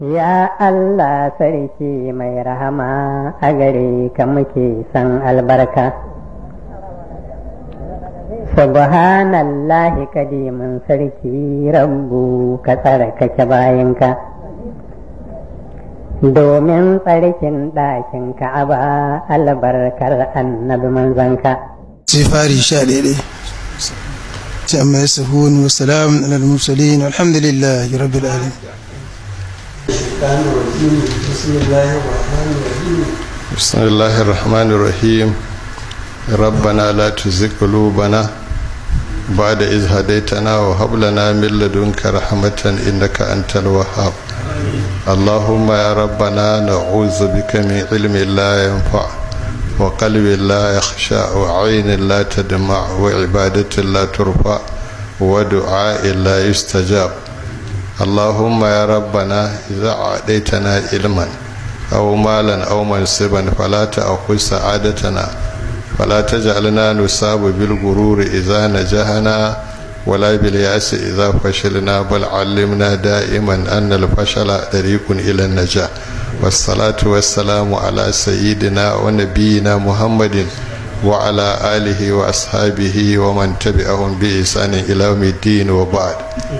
Ya Allah sarki mai rahama a gare ka muke san albarka. Subhanallahi kadimin sarki rabbu ka tsarkake bayanka. Domin tsarkin ɗakin ka'aba albarkar annabi manzanka. sai fari sha daidai sai amma ya sahuni wa salamun alal mursalin alhamdulillah rabbil alamin بسم الله الرحمن الرحيم ربنا لا تزغ قلوبنا بعد إذ هديتنا وهب لنا من لدنك رحمة إنك أنت الوهاب اللهم يا ربنا نعوذ بك من علم لا ينفع وقلب لا يخشع وعين لا تدمع وعبادة لا ترفع ودعاء لا يستجاب اللهم يا ربنا إذا أعطيتنا علما أو مالا أو منصبا فلا تأخذ سعادتنا فلا تجعلنا نصاب بالغرور إذا نجحنا ولا بالياس إذا فشلنا بل علمنا دائما أن الفشل طريق إلى النجاح والصلاة والسلام على سيدنا ونبينا محمد وعلى آله وأصحابه ومن تبعهم بإحسان إلى يوم الدين وبعد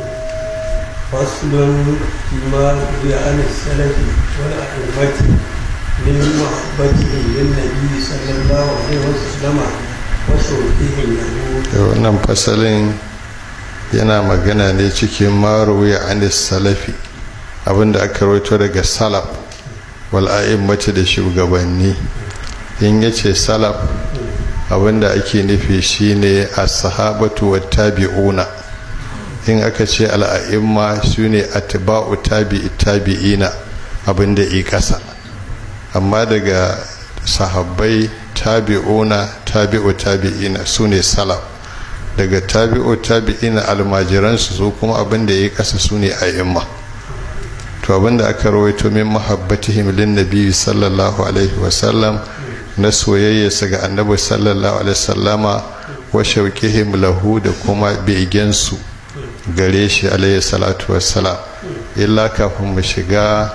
فصل فيما روي عن السلف والأئمة من محبتهم للنبي صلى الله عليه وسلم وشوقهم له wannan fasalin yana magana ne cikin maruwi anis salafi abinda aka rawaito daga salaf wal a'immati da shugabanni in yace salaf abinda ake nufi shine as-sahabatu wat tabi'una in aka ce al'a'imma su ne atba'u tabi'i tabi'ina abinda i kasa amma daga sahabbai tabi'una tabi'u tabi'ina su ne salaf daga tabi'u tabi'ina almajiransu su kuma abinda ya kasa su ne a'imma to abinda aka rawaito min mahabbatihim lin nabi sallallahu alaihi wasallam na soyayyarsa ga annabi sallallahu alaihi wasallama wa shauqihim lahu da kuma begensu gare shi alaihi salatu wassalam illa kafin mu shiga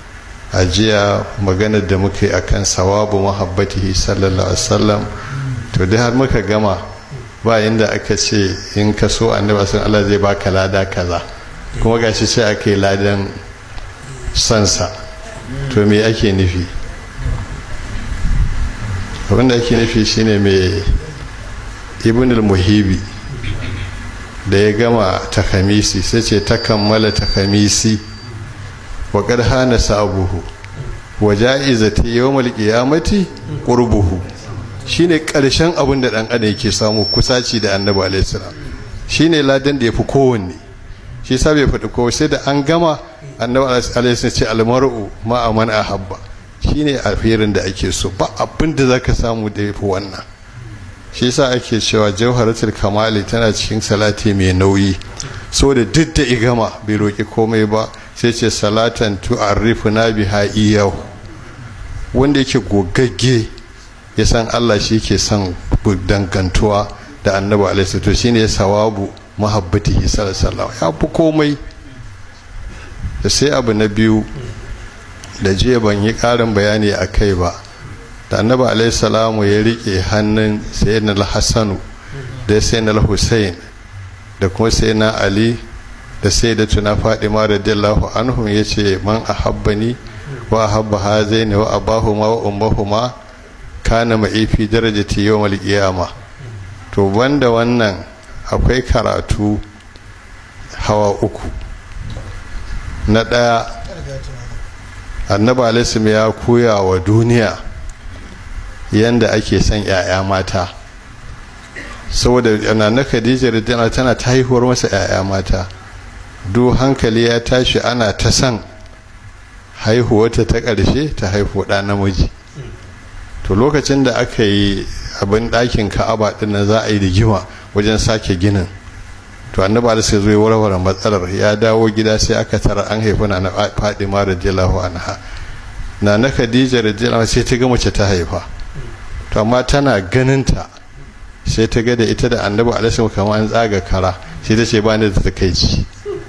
ajiya maganar da muka yi akan sawabu mahabbatihi sallallahu alaihi wasallam to dai har muka gama ba inda aka ce in ka so annabi sun Allah zai baka lada kaza kuma gashi sai aka yi ladan sansa to me ake nufi abinda ake nufi shine mai ibn al-muhibi da ya gama takamisi sai ce ta kammala takamisi wa qad hana sabuhu wa ja'izati yawmal qiyamati qurbuhu shine karshen abin da dan adam yake samu kusaci da annabi alaihi salam shine ladan da yafi kowanne shi yasa bai faɗi kowa sai da an gama annabi alaihi salam ce almar'u ma man ahabba shine alherin da ake so ba abin da zaka samu da yafi wannan shi yasa ake cewa jawharatul kamali tana cikin salati mai nauyi saboda duk da igama bai roki komai ba sai ce salatan tu'arrifuna biha iyahu wanda yake gogagge ya san Allah shi ke son dangantuwa da annabi alaihi to shine sawabu mahabbatihi sallallahu ya fi komai da sai abu na biyu da jiya ban yi ƙarin bayani a kai ba da annabi alaihi salamu ya rike hannun sayyidina al-hassanu da sayyidina al-hussein da kuma sayyidina ali da sayyidatuna fadima radiyallahu anhum yace man ahabbani wa ahabba hazaini wa abahuma wa ummahuma kana ma'i fi darajati yawmal qiyama to banda wannan akwai karatu hawa uku na daya annabi alaihi ya koya wa duniya yanda ake son 'ya'ya mata saboda na khadija radiyallahu tana ta haihuwar masa 'ya'ya mata duk hankali ya tashi ana ta san haihuwarta ta ƙarshe ta haihu ɗa namiji to lokacin da aka yi abin ɗakin ka'aba ɗin nan za a yi rigima wajen sake ginin to annaba da sai zo ya warware matsalar ya dawo gida sai aka tara an haifi na na fadima radiyallahu anha na na khadija radiyallahu sai ta ga mace ta haifa to amma tana ganin ta sai ta ga da ita da annabi alaihi kamar an tsaga kara sai ta ce ba ni da takaici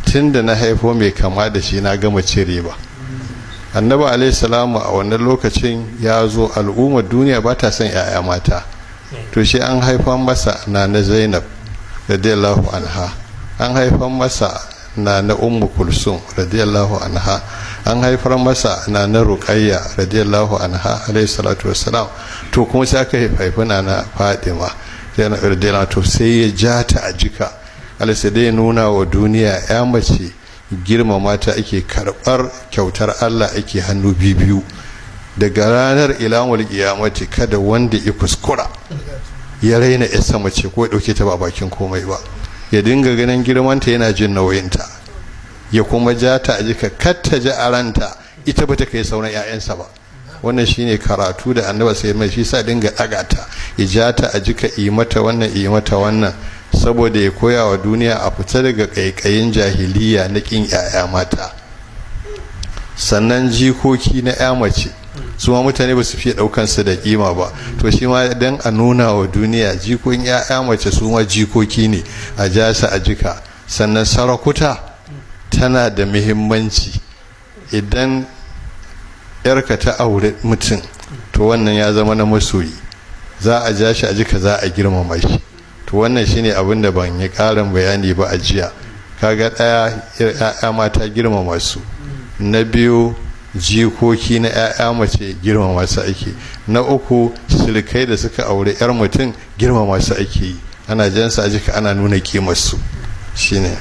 tun da na haifo mai kama da shi na gama cire ba annabi alaihi salamu a wannan lokacin ya zo al'ummar duniya ba ta son 'ya'ya mata to shi an haifan masa na na zainab radiyallahu anha an haifan masa na na ummu kulsum radiyallahu anha an haifar masa na na ruqayya radiyallahu anha alayhi salatu wassalam to kuma sai aka haifi na na fadima radiyallahu to sai ya ja ta a jika alisa dai nuna wa duniya ya mace girmama ta ake karbar kyautar Allah ake hannu biyu daga ranar ilamul kiyamati kada wanda ya kuskura ya raina ya sama ce ko ya dauke ta ba bakin komai ba ya dinga ganin girmanta yana jin nauyinta ya kuma ja ta a jika katta ji a ranta ita ba ta kai sauran 'ya'yansa ba wannan shine karatu da annaba sai mai shi sa dinga daga ta ya ja ta a jika yi mata wannan yi mata wannan saboda ya koya wa duniya a fita daga kaikayin jahiliya na kin 'ya'ya mata sannan jikoki na 'ya mace su ma mutane ba su fiye daukan su da kima ba to shi ma dan a nuna wa duniya jikokin ya'ya mace su ma jikoki ne a jasa a jika sannan sarakuta tana da muhimmanci idan yarka ta aure mutum to wannan ya zama na masoyi za a ja shi a jika za a girmama shi to wannan shine abin da ban yi karin bayani ba a jiya kaga daya ya'ya mata girmama su na biyu jikoki na 'ya'ya mace girmama su ake na uku silikai da suka aure 'yar mutum girmama su ake yi ana jansa a jika ana nuna kimarsu shine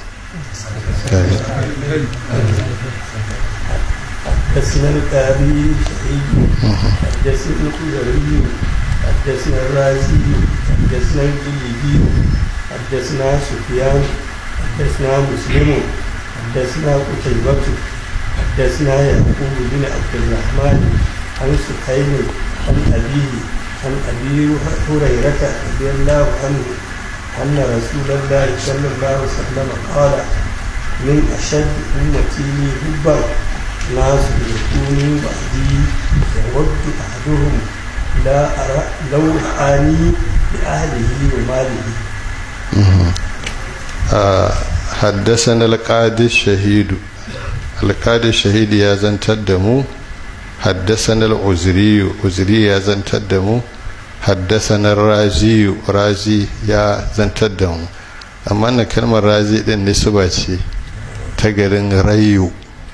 حدثنا القاضي شهيد حدثنا الخزري حدثنا الرازي حدثنا الجليدي حدثنا سفيان حدثنا مسلم حدثنا قتيبة حدثنا يعقوب بن عبد الرحمن عن سهيل عن أبيه عن أبي هريرة رضي الله عنه أن رسول الله صلى الله عليه وسلم قال من أشد أمتي لي حبا ناس يكونوا بعدي يود أحدهم لا أرى لو رآني بأهله وماله حدثنا القاضي الشهيد القاضي الشهيد يا زنتر دمو حدثنا العزري عزري يا زنتر دمو حدثنا الرازي رازي يا زنتر دمو amma na kalmar razi din nisba ce ta garin rayu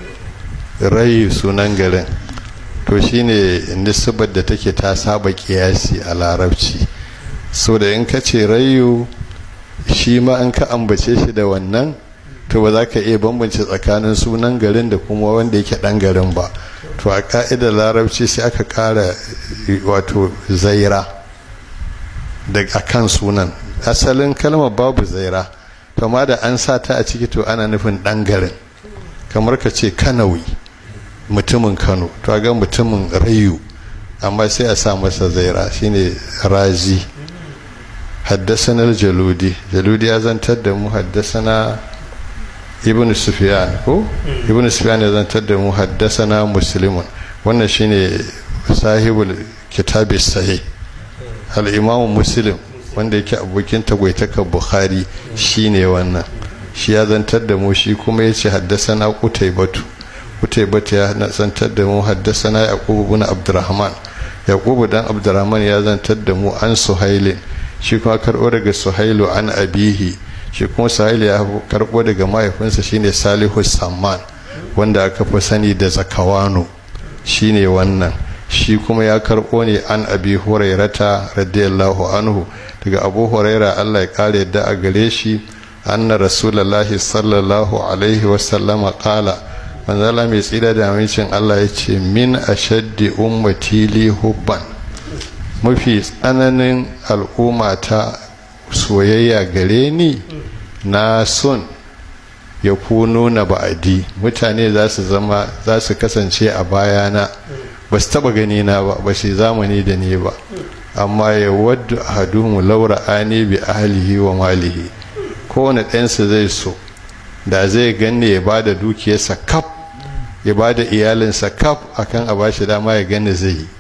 rayu sunan garin to shine nisbar da take ta saba kiyasi a larabci so da in ka ce rayu shi ma in ka ambace shi da wannan to ba za ka iya bambance tsakanin sunan garin da kuma wanda yake dan garin ba to a ka'idar larabci sai aka kara wato zaira da akan sunan asalin kalmar babu zaira to ma da an sa ta a ciki to ana nufin dan garin kamar ka ce kanawi mutumin kano to ga mutumin rayu amma sai a sa masa zaira shine razi haddasana jaludi jaludi ya zantar da mu haddasana ibn sufyan ko ibn sufyan ya zantar da mu haddasana muslimun wannan shine sahibul kitabi sahih al-imam muslim wanda yake abokin tagwaitaka bukhari shine wannan shi ya zantar da mu shi kuma yace haddasana qutaybatu qutaybatu ya zantar da mu haddasana yaqub ibn abdurrahman yaqub dan abdurrahman ya zantar da mu an suhailin shi kuma karbo daga suhailu an abihi shi kuma suhailu ya karbo daga mahaifinsa shine salihu samman wanda aka fi sani da zakawano shine wannan shi kuma ya karbo ne an abi hurairata radiyallahu anhu daga abu huraira allah ya kare yadda a gare shi anna rasulullahi sallallahu alaihi wasallama kala manzala mai tsira da amincin allah ya ce min ashaddi ummati li hubban mafi tsananin al'umma ta soyayya gare ni na son ya kuno na ba'adi mutane za su zama za su kasance a bayana ba su taba gani na ba ba shi zamani da ni ba amma ya wadda ahaduhum laura ani bi ahlihi wa malihi kowane ɗansa zai so da zai ganni ya ba da dukiyarsa kaf ya ba da iyalinsa kaf akan a bashi dama ya gani zai yi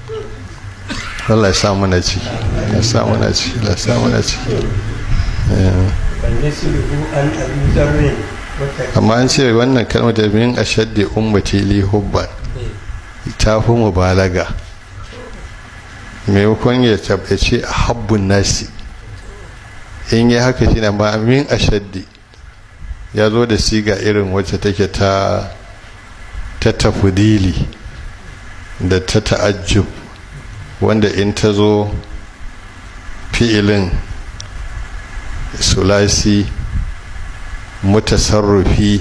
Allah ya samu na ci ya samu na ci ya samu na ci فلنسله عن أبي ذر amma an ce wannan kalmar da min ashaddi ummati li hubban ta fi mubalaga maimakon ya tabbace a habbun nasi in yi haka shi na ma min ashaddi ya zo da siga irin wacce take ta ta tafudili da ta ta'ajjub wanda in ta zo fi'ilin sulasi mutasarrufi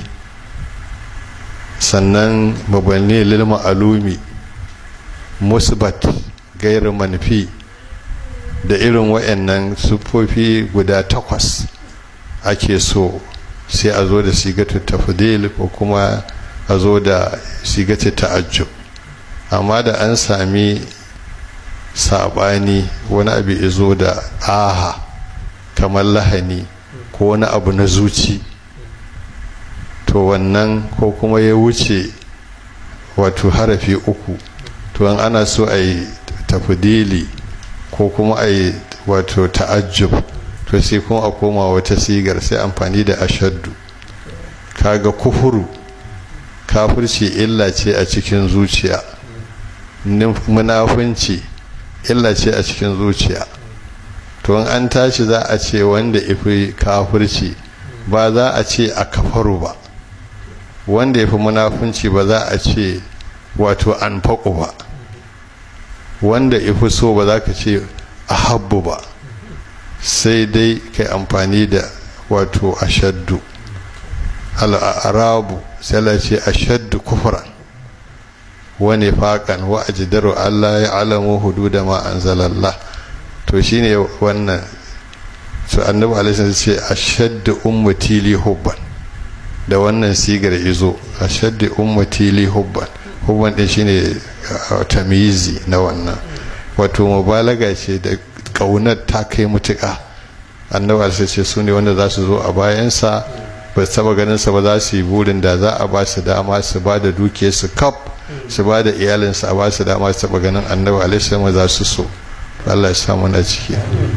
sannan mabanni lil ma'alumi musbat gairu manfi da irin wayannan sufofi guda takwas ake so sai a zo da sigatu tafdil ko kuma a zo da sigatu ta'ajjub amma da an sami sabani wani abu izo da aha kamar lahani ko wani abu na zuci to wannan ko kuma ya wuce wato harafi uku to an ana so a yi tafdili ko kuma a yi wato ta'ajjub to sai kuma a koma wata sigar sai amfani da ashaddu kaga kufuru kafirci illa ce a cikin zuciya munafunci illa ce a cikin zuciya to an tashi za a ce wanda ifi kafirci ba za a ce a kafaru ba wanda ya fi munafunci ba za a ce wato an faƙo ba wanda ifi so ba za ka ce a habbu ba sai dai kai amfani da wato ashaddu al'arabu sai la ce ashaddu kufran wani faƙan wa ajidaru Allah ya alamu hudu da ma anzalallah to shine wannan su annabi alaihi ce ashaddu ummati li hubban da wannan sigar izo ashaddu ummati li hubban hubban din shine tamizi na wannan wato mubalaga ce da kaunar ta kai mutuka annabi alaihi ce su ne wanda za su zo a bayansa ba su taba ganin sa ba za su yi burin da za a ba su dama su ba da dukiyarsu kaf su ba da iyalinsu a ba su dama su taba ganin annabi alaihi salam za su so Allah ya samu na ciki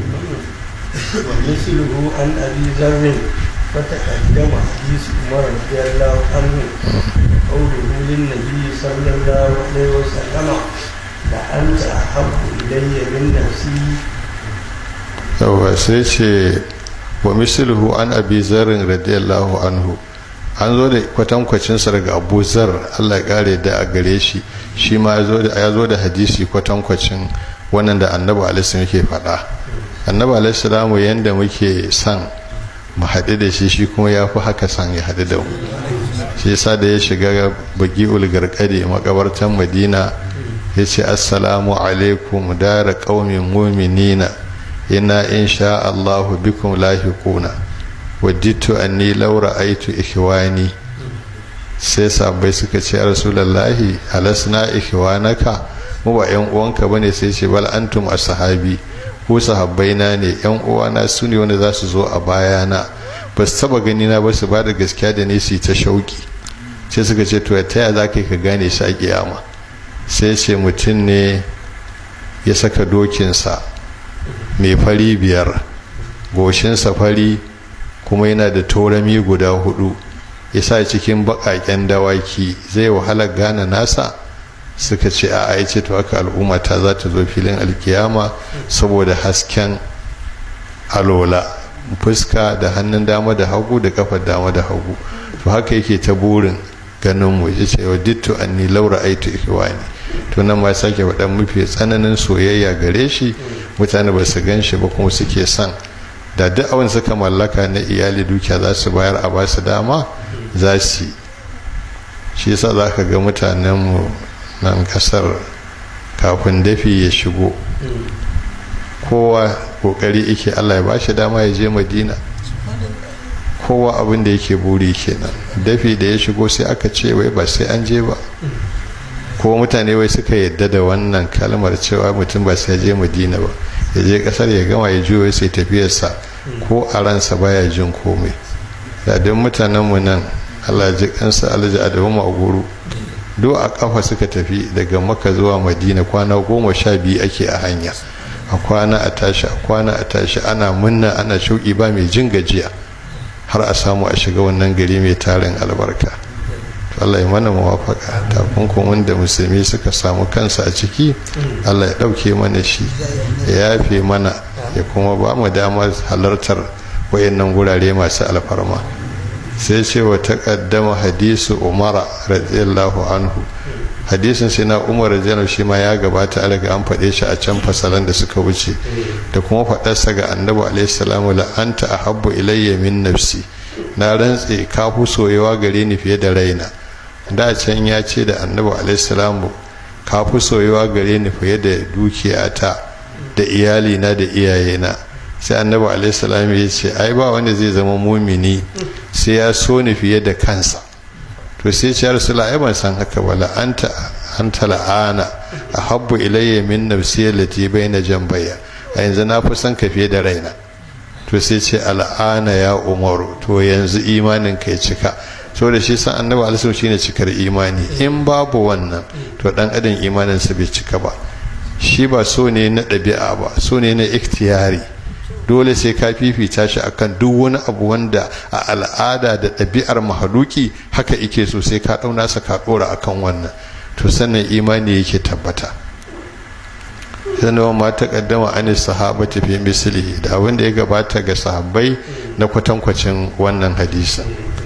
ومثله عن أبي ذر فتقدم حديث عمر رضي الله عنه قوله للنبي صلى الله عليه وسلم لأنت أحب إلي من نفسي yawa sai ce wa misluhu an abi zarin radiyallahu anhu an zo da kwatankwacinsa daga abu zar allah kare da a gare shi shi ma ya zo da hadisi kwatankwacin wannan da annabi alaihi yake faɗa annabi alaihi salamu yanda muke son mu haɗu da shi shi kuma ya fi haka son ya haɗu da mu shi yasa da ya shiga bagi ulgarkade makabartan madina ya ce assalamu alaikum dara ƙaumin muminina ina insha Allahu bikum lahiquna wajidtu anni law ra'aytu ikhwani sai sabai suka ce rasulullahi alasna ikhwanaka mu ba yan uwanka bane sai ce bal antum ashabi ko sahabbaina ne yan uwana su ne wanda za su zo a bayana ba su taba gani na ba su ba da gaskiya da ne su ta shauki sai suka ce to ta yaya za ka ka gane shi a kiyama sai ce mutum ne ya saka dokinsa mai fari biyar goshinsa fari kuma yana da taurami guda hudu ya sa cikin baƙaƙen dawaki zai wahala gane nasa suka ce a ya ce to haka al'umma ta za ta zo filin alkiyama saboda hasken alola fuska da hannun dama da hagu da kafar dama da hagu to haka yake ta burin ganin mu ya ce wa dittu anni laura aitu ikhwani to nan ma sake faɗan mafi tsananin soyayya gare shi mutane ba su gan shi ba kuma suke son da duk abin suka mallaka na iyali dukiya za su bayar a basu dama za su shi yasa za ka ga mutanenmu nan kasar kafin dafi ya shigo kowa kokari yake allah ya ba shi dama ya je madina kowa abin da yake buri kenan dafi da ya shigo sai aka ce wai ba sai an je ba ko mutane wai suka yadda da wannan kalmar cewa mutum ba sai je madina ba ya je kasar ya gama ya juyo sai tafiyarsa ko a ransa baya jin komai da don mutanenmu nan allah ji kansa alhaji adamu a guru do a kafa suka tafi daga maka zuwa madina kwana goma sha biyu ake a hanya a kwana a tashi a kwana a tashi ana munna ana shauki ba mai jin gajiya har a samu a shiga wannan gari mai tarin albarka Allah ya mana mawafaka takunkumin da musulmi suka samu kansa a ciki Allah ya ɗauke mana shi ya yafe mana ya kuma ba mu damar halartar wayannan gurare masu alfarma sai ce wa taƙaddama hadisu umara radiyallahu anhu hadisin sai na umar radiyallahu shi ma ya gabata alaga an faɗe shi a can fasalan da suka wuce da kuma faɗarsa ga annabi alaihi salamu la anta ahabbu ilayya min nafsi na rantse ka fi soyewa gare ni fiye da raina da can ya ce da annabi alaihissalamu ka fi soyewa gare ni fiye da dukiyata da iyalina da iyayena sai annabi alaihissalamu ya ce ai ba wanda zai zama mumini sai ya so ni fiye da kansa to sai ce rasula ai ban san haka ba la anta anta la'ana ahabbu ilayya min nafsi allati baina jambaya a yanzu na fi son ka fiye da raina to sai ce al'ana ya umaru to yanzu imanin ka ya cika so da shi san annabi alisu shine cikar imani in babu wannan to dan adam imaninsa bai cika ba shi ba so ne na ɗabi'a ba so ne na ikhtiyari dole sai ka fifita shi akan duk wani abu wanda a al'ada da ɗabi'ar mahaluki haka ike so sai ka ɗauna sa ka ɗora akan wannan to sannan imani yake tabbata sannan ma ta kaddama an sahabati fi mislihi da abin da ya gabata ga sahabbai na kwatankwacin wannan hadisin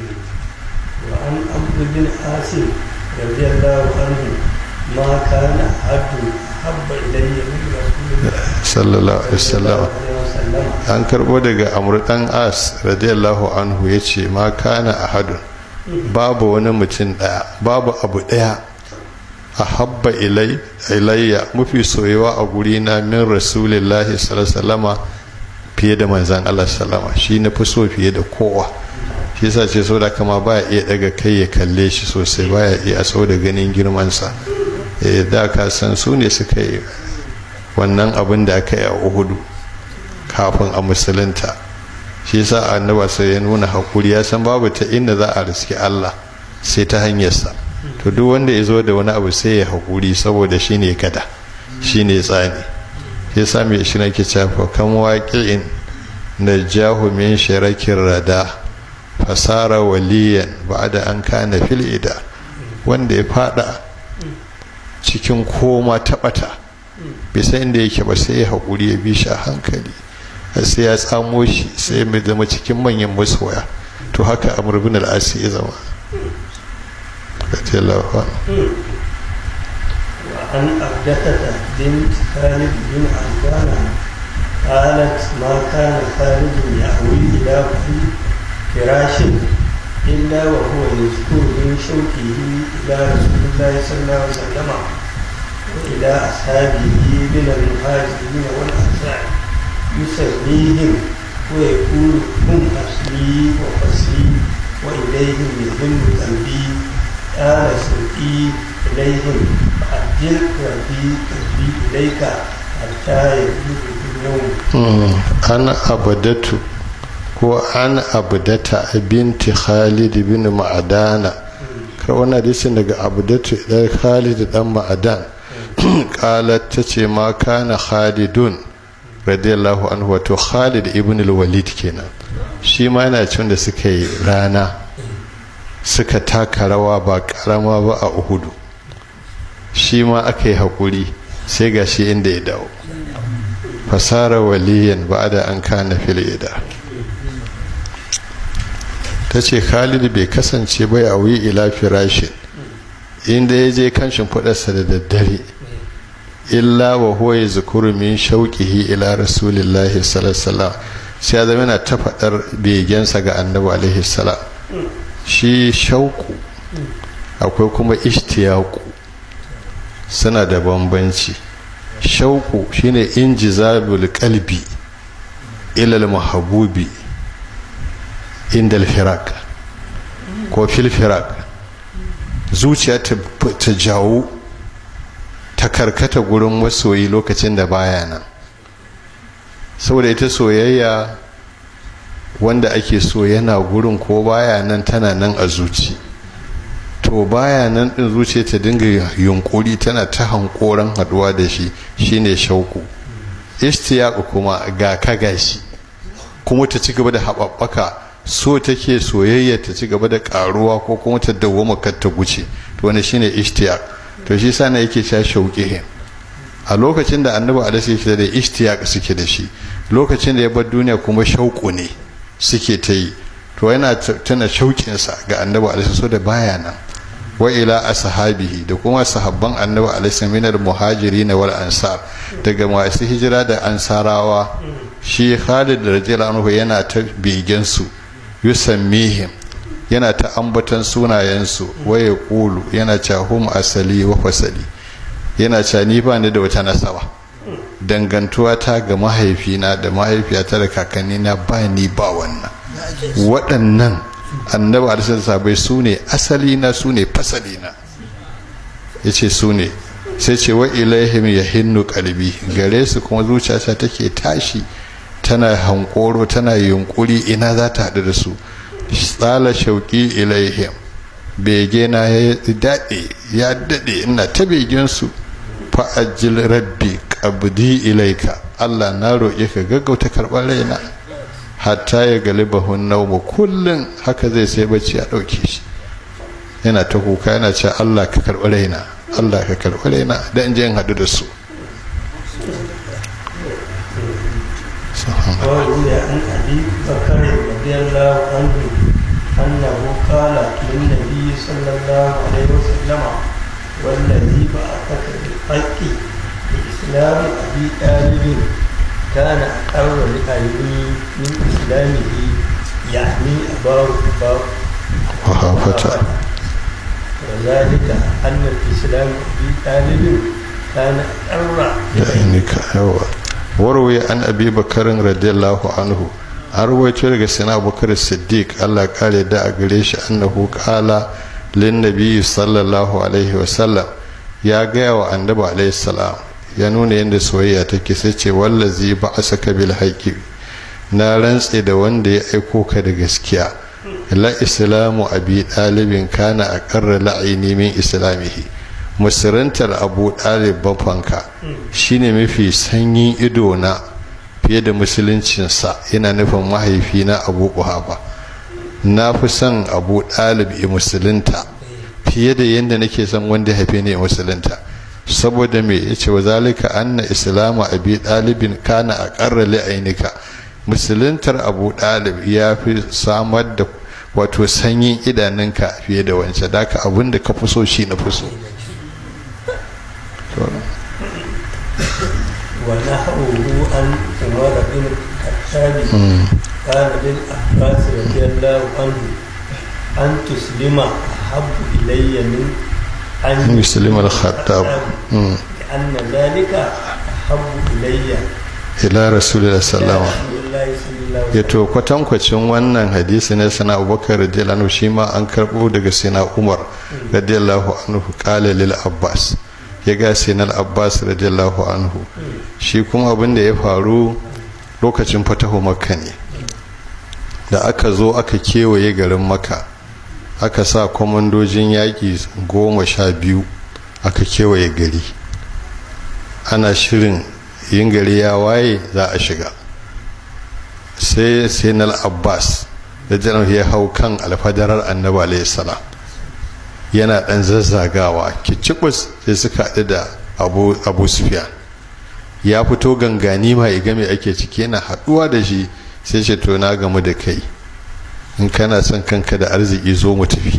وعن عبد بن عاصم رضي الله عنه ما كان أحد أحب إلي من رسول الله sallallahu alaihi wasallam عليه وسلم an karbo daga amr dan as radiyallahu anhu yace ma kana ahadun babu wani mutum daya babu abu daya ahabba ilai ilayya mafi soyewa a guri na min rasulillahi sallallahu alaihi wasallama fiye da manzan Allah sallama shi na fi so fiye da kowa shi yasa ce so da kama baya iya daga kai ya kalle shi sosai baya iya so da ganin girmansa eh da ka san su ne suka yi wannan abin da aka yi a uhudu kafin a musulunta shi yasa annaba sai ya nuna hakuri ya san babu ta inda za a riski Allah sai ta hanyarsa to duk wanda ya zo da wani abu sai ya hakuri saboda shi ne gada shi ne tsani shi yasa mai shi nake cewa kan waƙi'in na jahu min shirakin rada fasara waliyan ba da an kana fil ida wanda ya fada cikin koma taɓata bisa inda yake ba sai ya haƙuri ya bi shi a hankali sai ya tsamo shi sai mai zama cikin manyan masoya to haka amur bin al'asi ya zama وعن أبدة بنت خالد بن عبدان قالت ما كان خالد يأوي إلى كل فراش إلا وهو يذكر من شوكه إلى رسول الله صلى الله عليه وسلم وإلى أصحابه من المهاجرين والأنصار يسميهم ويقول هم أصلي وفصلي وإليهم يهم قلبي قال سوقي إليهم فأجل ربي قلبي إليك حتى يبلغ اليوم an abadatu ko an abdata binti khalid bin ma'adana kar wani hadisin daga abdatu dan khalid dan ma'adan qalat tace ma kana khalidun radiyallahu anhu wato khalid ibn al-walid kenan shi ma yana cin da suka yi rana suka taka rawa ba karama ba a uhudu shi ma aka yi haƙuri sai ga shi inda ya dawo fasara waliyan ba da an kana filida ta ce khalid bai kasance bai a wuyi ila firashin inda ya je kan shimfiɗarsa da daddare illa wa huwa ya zukuru min shauƙihi ila rasulillahi sallallahu sai ya zama yana ta faɗar begensa ga annabi alaihi salam shi shauku akwai kuma ishtiyaku suna da bambanci shauku shine injizabul qalbi ilal mahabubi indal firak ko fil firak zuciya ta jawo ta karkata gurin masoyi lokacin da baya nan saboda ita soyayya wanda ake so yana gurin ko baya nan tana nan a zuci to baya nan din zuciya ta dinga yunkuri tana ta hankoran haduwa da shi shine shauku ishtiyaqu kuma ga ka gashi kuma ta ci gaba da haɓaɓɓaka so take soyayya ta ci gaba da karuwa ko kuma ta dawwama kar ta guce to wani shine ishtiyaq to shi sana yake cewa shauqihin a lokacin da annabi alaihi yake da ishtiyaq suke da shi lokacin da ya bar duniya kuma shauku ne suke ta yi to yana tana shauƙinsa ga annabi alaihi so da baya nan wa ila ashabihi da kuma sahabban annabi alaihi minar muhajirin wal ansar daga masu hijira da ansarawa shi Khalid radiyallahu anhu yana ta begen su yusammihim yana ta ambatan sunayen su wa yaqulu yana cewa hum asali wa fasali yana cewa ni ba ni da wata nasaba dangantuwa ta ga mahaifina da mahaifiyata da kakannina ba ni ba wannan waɗannan annabi alisar sabai su ne asali na su ne fasali na ya ce su ne sai ce wa ilaihim ya hinnu kalbi gare su kuma zuciyata take tashi tana hankoro tana yunkuri ina za ta haɗu da su tsala shauƙi ilaihim bege na ya daɗe ya daɗe ina ta begen su fa'ajil rabbi qabdi ilaika Allah na roƙe ka gaggauta karɓar raina hatta ya galibahun naumu kullum haka zai sai bacci a ɗauke shi yana ta kuka yana ce Allah ka karɓi raina Allah ka karɓi raina da in je in haɗu da su وروي عن ابي بكر رضي الله عنه انه قال للنبي صلى الله عليه وسلم والذي بعثك بالحق باسلام ابي طالب كان اقر لعيني من اسلامه يعني اباه اباه وهافتا وذلك ان الاسلام ابي طالب كان اقر لعينك yawa warwaye an abi bakarin radiyallahu anhu an rawaito daga sina abubakar siddiq allah kare da a gare shi annahu kala lin nabiyyi sallallahu alaihi wasallam ya gaya wa annabi alaihi salam ya nuna yadda soyayya take sai ce wallazi ba a saka bil haƙi na rantse da wanda ya aiko ka da gaskiya la islamu abi ɗalibin kana a ƙarra la'ini min islamihi musurantar abu ɗalib bafanka shine mafi sanyin ido na fiye da musuluncinsa yana nufin mahaifina abu kuhafa na fi son abu ɗalib i musulunta fiye da yadda nake son wanda haife ne musulunta saboda me ya ce wa zalika anna islamu abi ɗalibin kana a ƙarra li'ainika musuluntar abu ɗalib ya fi samar da wato sanyin idanunka fiye da wancan da ka abin da ka fi so shi na fi so ونحوه عن عمر بن الخطاب قال للعباس رضي الله عنه أن تسلم أحب إلي من أن يسلم الخطاب لأن ذلك أحب إلي ila rasulullah sallallahu رسول الله صلى الله عليه ya to kwatankwacin wannan hadisi na sana abubakar radiyallahu anhu shi ma an karbo daga sina umar radiyallahu anhu qala lil abbas ya ga sina al abbas radiyallahu anhu shi kuma abin da ya faru lokacin fatahu makka ne da aka zo aka kewaye garin makka aka sa kwamandojin yaƙi goma sha biyu aka kewaye gari ana shirin yin gari ya waye za a shiga sai sinal abbas da janar ya hau kan alfadarar annabi alayhi salam yana dan zazzagawa kicibus sai suka haɗu da abu, abu sufyan ya fito gangani ma ya game ake ciki yana haɗuwa da shi sai ce to na gamu da kai in kana son kanka da arziki zo mu tafi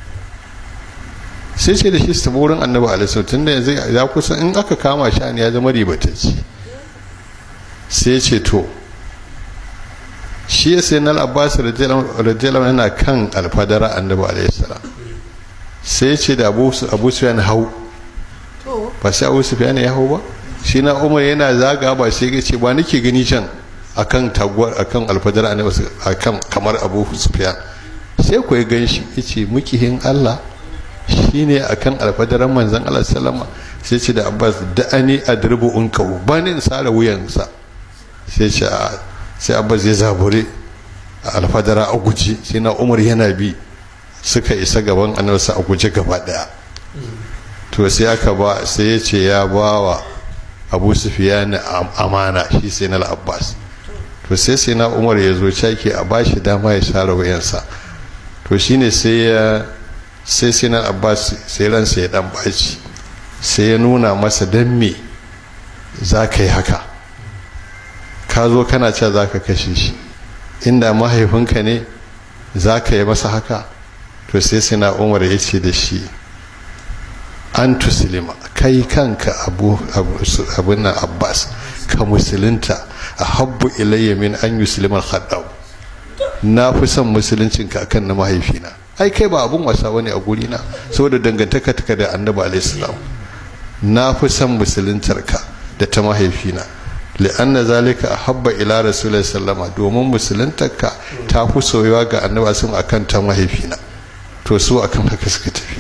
sai ce da shi su wurin annabi alaihi tun da yanzu ya kusa in aka kama shi ya zama ribatacci sai ce to shi ya sai nan abbas radiyallahu yana kan alfadara annabi alaihi salam sai ce da abu abu sufyan hau ba sai abu sufyan ya hau ba shi na umar yana zaga ba sai ya ce ba nake gani can akan taguwar akan alfadara annabi akan kamar abu sufyan sai ku ya gan shi yace mukihin Allah shine akan alfadaran manzon Allah sallama sai ce da abbas da'ani adribu unkahu ba ni in sare wuyansa sai ce sai abbas ya zabure a alfadara a guji sai na umar yana bi suka isa gaban annarsa a guje gaba daya to sai aka ba sai ya ce ya ba wa abu sufiyani amana shi sai na abbas to sai sai na umar ya zo caki a bashi dama ya share wayansa to shine sai ya sai sai na abbas sai ransa ya dan baci sai ya nuna masa dan me za ka yi haka ka zo kana cewa za ka kashe shi inda mahaifinka ne za ka yi masa haka to sai sai na umar ya ce da shi an tusilima kai kanka abu abin nan abbas ka musulunta a habbu ilayya min an yusulimar haddau na fi son musuluncinka akan na mahaifina ai kai ba abun wasa wani a gurina saboda dangantaka taka da annabi alaihissalam na fi son musuluntarka da ta mahaifina li'anna zalika ahabba ila rasulullahi sallama domin musuluntarka ta fi soyuwa ga annabi sun akan ta mahaifina to su akan haka suka tafi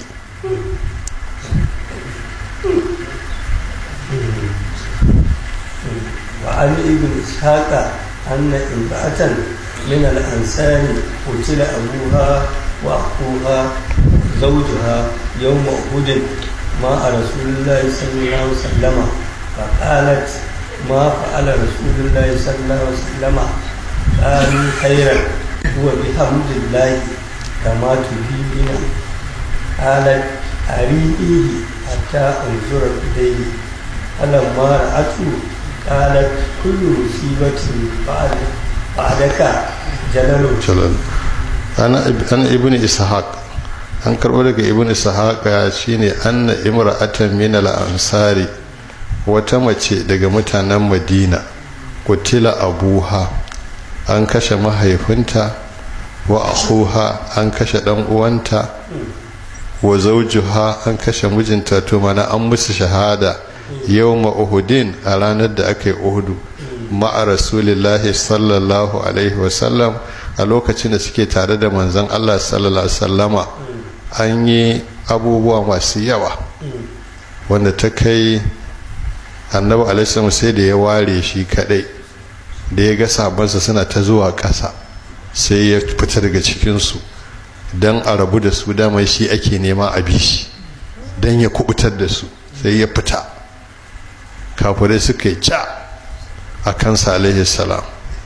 وعن ابن إسحاق أن امرأة من الأنصار قتل أبوها وأخوها زوجها يوم أحد مع رسول الله صلى الله عليه وسلم فقالت ما فعل رسول الله صلى الله عليه وسلم قالوا خيرا هو بحمد الله كما تفيدنا قالت أريئه حتى أنظر إليه فلما رأته قالت كل مصيبة بعد بعدك جلل jalal ana ana ibnu ishaq an karbo daga ibnu ishaq ya shine anna imra'atan min al-ansari wata mace daga mutanen madina kutila abuha an kashe mahaifinta wa akhuha an kashe dan uwanta wa zawjuha an kashe mijinta to mana an musu shahada yawma uhudin a ranar da aka yi uhudu ma'a rasulillahi sallallahu alaihi wasallam a lokacin da suke tare da manzon Allah sallallahu alaihi wasallama an yi abubuwa masu yawa wanda ta kai annabi alaihi sai da ya ware shi kadai da ya ga sabansa suna ta zuwa ƙasa sai ya fita daga cikinsu don a rabu da su dama shi ake nema a bi shi don ya kubutar da su sai ya fita kafirai suka yi ca a kansa alaihi salam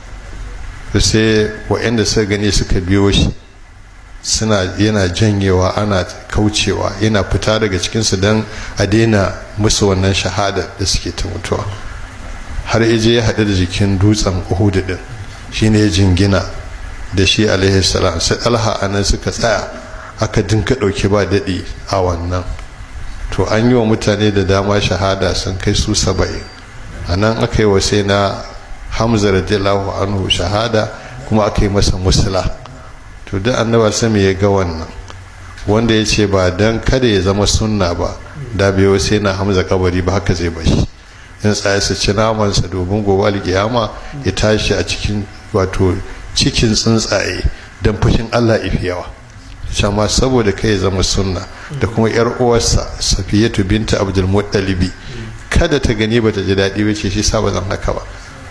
sai waɗanda suka gani suka biyo shi suna yana janyewa ana kaucewa yana fita daga cikinsu don a daina musu wannan shahada da suke ta mutuwa har ije ya haɗu da jikin dutsen uhudu din shine ya jingina da shi alaihi salam sai alha anan suka tsaya aka dinka ɗauki ba daɗi a wannan to an yi wa mutane da dama shahada sun kai su saba'in a nan aka yi wa sai na hamza radiyallahu anhu shahada kuma aka yi masa musula to duk annaba sami ya ga wannan wanda ya ce ba don kada ya zama sunna ba da bai sai na hamza kabari ba haka zai bashi in tsaye su ci namansa domin gobe alkiyama ya tashi a cikin wato cikin tsuntsaye don fushin allah ifi yawa shama saboda kai zama sunna da kuma yar uwarsa safiyatu binta abdul muttalibi kada ta gani ba ta ji daɗi ba ce shi sa ba zan haka ba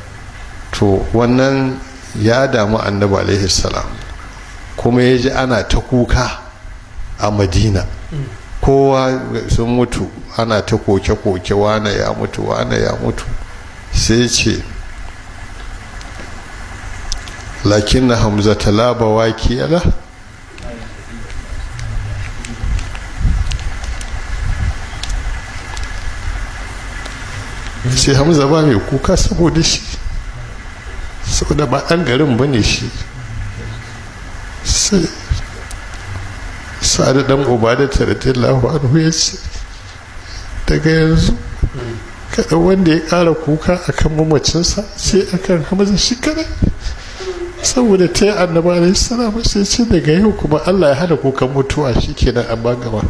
to wannan ya damu annabi alaihi salam kuma ya ji ana ta kuka a madina kowa sun mutu ana ta koke-koke wane ya mutu wane ya mutu sai ce lakin na hamza talaba wakiyala sai hamza ba mai kuka saboda shi saboda ba ɗan garin ba ne shi sai sa'adu dan ubada radiyallahu anhu ya ce daga yanzu kada wanda ya ƙara kuka akan mamacinsa sai akan hamza shi kadai saboda ta yi annaba alaihi salam sai ce daga yau kuma allah ya hana kukan mutuwa shi kenan an ba gaba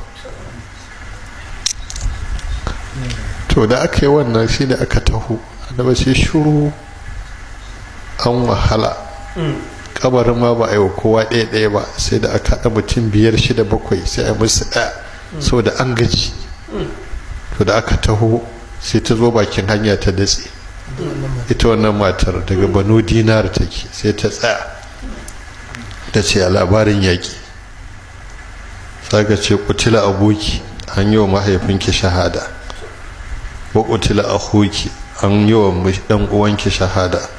to da aka yi wannan shi da aka taho annaba sai shuru an wahala kabarin ma ba a yi wa kowa ɗaya ɗaya ba sai da aka haɗa mutum biyar shida bakwai sai a musu ɗaya saboda an gaji to da aka taho sai ta zo bakin hanya ta datse ita wannan matar daga banu dinar take sai ta tsaya ta ce a labarin yaƙi saka ce kutila aboki an yi wa mahaifinki shahada wa kutila akhuki an yi wa dan uwanki shahada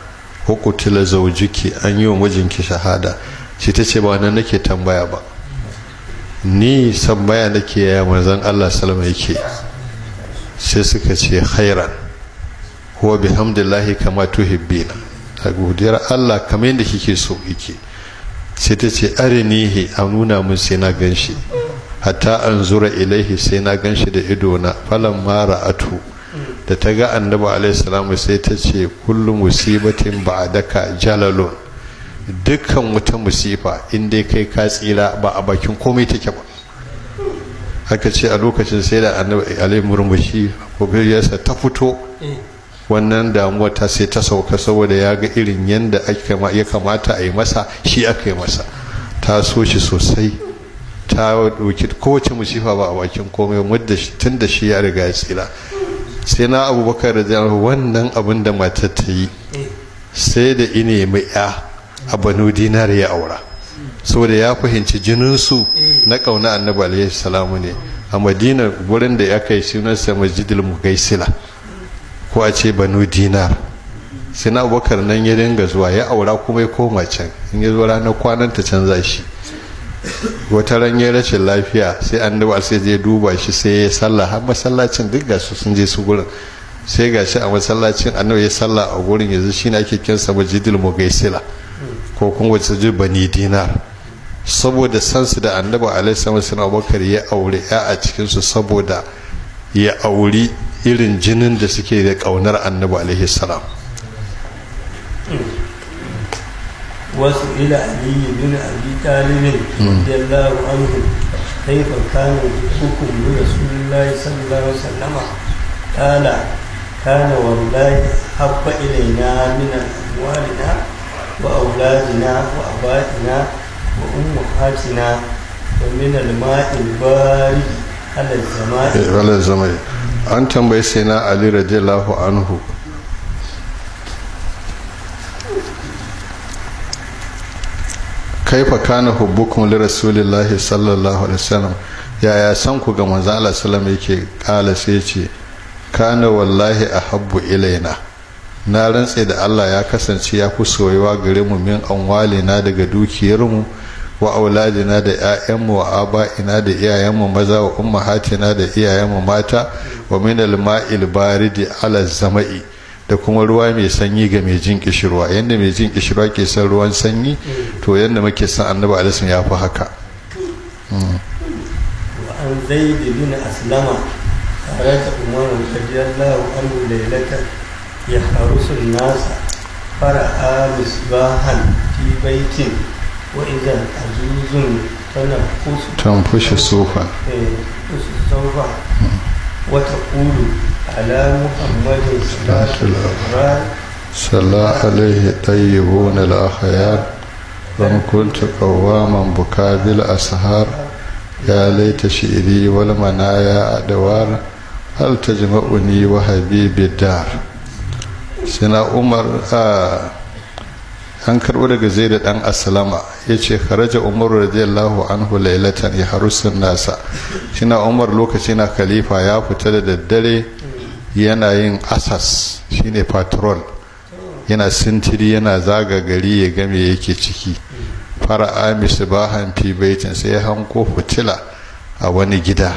ko kutila zaujiki an yi wa mijinki shahada shi ta ce ba wannan nake tambaya ba ni tambaya nake ya manzon Allah salama yake sai suka ce khairan huwa bihamdillahi kama tuhibbina a godiyar Allah kamar yadda kike so yake sai ta ce arinihi a nuna mun sai na ganshi hatta an zura ilaihi sai na ganshi da idona falan mara atu da ta ga annabi alaihi salamu sai ta ce kullum musibatin ba'daka jalalun dukkan wata musifa in dai kai ka tsira ba a bakin komai take ba haka ce a lokacin sai da annabi alaihi murmushi ko ta fito wannan damuwa ta sai ta sauka saboda ya ga irin yadda ya kamata a yi masa shi aka yi masa ta so shi sosai ta dauki kowace musifa ba a bakin komai wadda tun da shi ya riga ya tsira sai na abubakar da jami'a wannan abin da matar ta yi sai da ine mai ya a banu dinar ya aura saboda ya fahimci jininsu na kauna annabi alaihi salamu ne a madina wurin da ya kai sunansa masjidil mugaisila ko a ce banu dinar sai na abubakar nan ya dinga zuwa ya aura kuma ya koma can in ya zo ranar kwanan ta canza shi wata ran ya rashin lafiya sai annabi sai je duba shi sai ya sallah har masallacin duk ga su sun je su gurin sai ga shi a masallacin annabi ya sallah a gurin yanzu shine ake kinsa majidil mugaisila ko kuma wace ji bani dinar saboda sansu da annabi alaihi sallallahu abubakar ya aure ya a cikinsu saboda ya auri irin jinin da suke da kaunar annabi alaihi salam wasu ila aliyu bin abi talibin radiyallahu anhu kaifa kana hukum bi rasulillahi sallallahu alaihi wasallam qala kana wallahi habba ilaina min amwalina wa auladina wa abaina wa ummahatina wa min al-ma'i al-barid ala zamai ala zamai an tambayi sai na ali radiyallahu anhu kaifa kana hubbukum li rasulillahi sallallahu alaihi wasallam yaya san ku ga manzo Allah sallallahu yake kala sai ce kana wallahi ahabbu ilaina na rantse da Allah ya kasance ya fi soyuwa gare mu min amwalina daga dukiyarmu wa auladina da 'ya'yanmu wa aba'ina da iyayenmu maza wa ummahatina da iyayenmu mata wa min al-ma'il baridi ala zama'i da kuma ruwa mai sanyi ga mai jin kishirwa yadda mai jin kishirwa ke son ruwan sanyi to yadda muke son annabi alisun ya fi haka وعن زيد بن أسلم خرج عمر رضي الله عنه ليلة يحرس الناس فرأى مصباحا في بيت وإذا عجوز تنفس تنفش صوفا تنفس صوفا وتقول على محمد صلاة الأبرار صلى عليه طيبون الأخيار وإن كنت قواما بكى بالأسهار يا ليت شئري والمنايا أدوار هل تجمعني وحبيبي الدار سنا عمر آه an karɓo daga zai da ɗan asalama ya ce kharaja umar radiyallahu anhu lailatan ya harusun nasa shina umar lokaci na khalifa ya fita da daddare yana yin asas shine patrol yana sintiri yana zaga gari ya game yake ciki fara amis bahan fi baitin sai ya hanko fitila a wani gida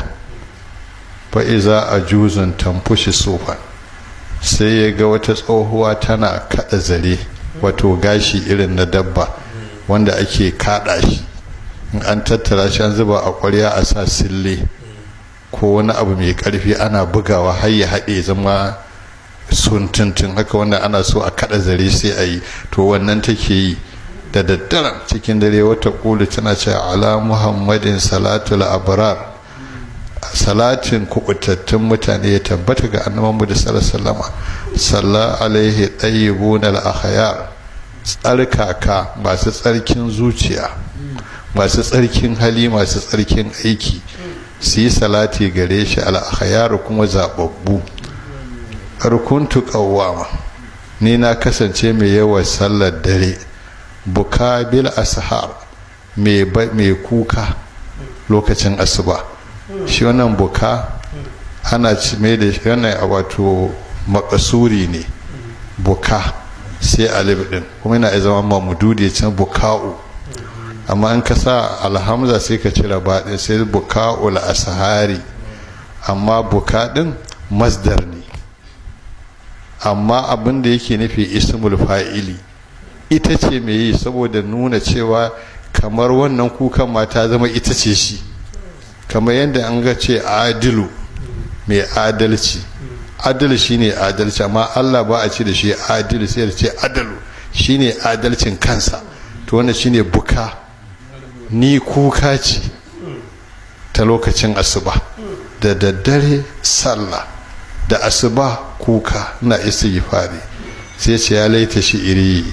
fa'iza a juzun tamfushi sofan sai ya ga wata tsohuwa tana kada zare wato gashi irin na dabba wanda ake kada shi in an tattara shi an zuba a kwarya a sa sille ko wani abu mai karfi ana bugawa har ya haɗe zama sun tuntun haka wanda ana so a kada zare sai a yi to wannan take yi da daddaren cikin dare wata kulu tana ce ala muhammadin salatul abrar salatin kubutattun mutane ya tabbata ga annabanmu da sallallahu salla alaihi tayyibun al-akhyar tsarkaka masu tsarkin zuciya masu tsarkin hali masu tsarkin aiki su yi salati gare shi al-akhyar kuma zababbu arkuntu qawwama ni na kasance mai yawan sallar dare buka bil ashar mai kuka lokacin asuba shi wannan buka ana mai da shi wannan wato makasuri ne buka sai alif din kuma yana zama mamududi can buka'u amma an ka sa alhamza sai ka cire baɗin sai buka'u asahari amma buka din masdar ne amma abin da yake nufi ismul fa'ili ita ce mai yi saboda nuna cewa kamar wannan kukan ma ta zama ita ce shi kamar yadda an ga ce adilu mai adalci adal shine adalci amma Allah ba a ce da shi adilu sai da ce adalu shine adalcin kansa to wannan shine buka ni kuka ce ta lokacin asuba da daddare sallah da asuba kuka na istighfari sai ce ya laita shi iri